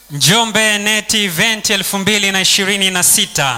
Njombe Net Event 2026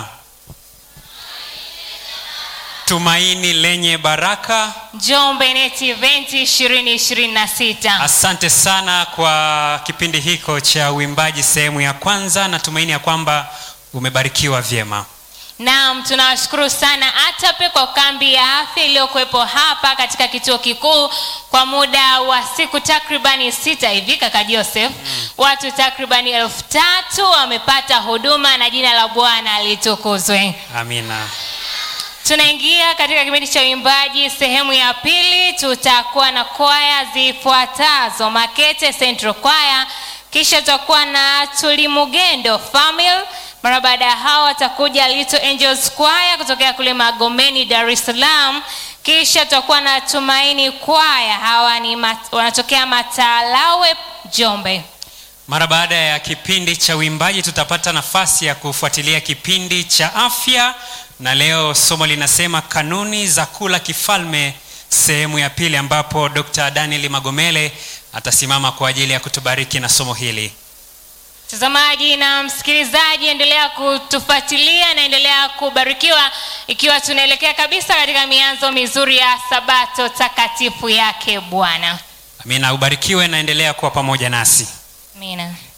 Tumaini lenye baraka. Njombe Net Event 2026. Asante sana kwa kipindi hiko cha uimbaji sehemu ya kwanza. Natumaini ya kwamba umebarikiwa vyema. Naam, tunawashukuru sana ATAPE kwa kambi ya afya iliyokuwepo hapa katika kituo kikuu kwa muda wa siku takribani sita hivi, kaka Joseph. Watu takribani elfu tatu wamepata huduma na jina la Bwana litukuzwe. Amina. Tunaingia katika kipindi cha uimbaji sehemu ya pili. Tutakuwa na kwaya zifuatazo: Makete Central Choir, kisha tutakuwa na Tulimugendo Family. Mara baada ya hao watakuja Little Angels Choir kutokea kule Magomeni, Dar es Salaam. Kisha tutakuwa na Tumaini Choir, hawa ni mat, wanatokea Matalawe, Njombe. Mara baada ya kipindi cha uimbaji tutapata nafasi ya kufuatilia kipindi cha afya, na leo somo linasema kanuni za kula kifalme, sehemu ya pili, ambapo Dr. Daniel Magomele atasimama kwa ajili ya kutubariki na somo hili. Mtazamaji na msikilizaji, endelea kutufuatilia na endelea kubarikiwa, ikiwa tunaelekea kabisa katika mianzo mizuri ya Sabato takatifu yake Bwana. Amina, ubarikiwe na endelea kuwa pamoja nasi. Amina.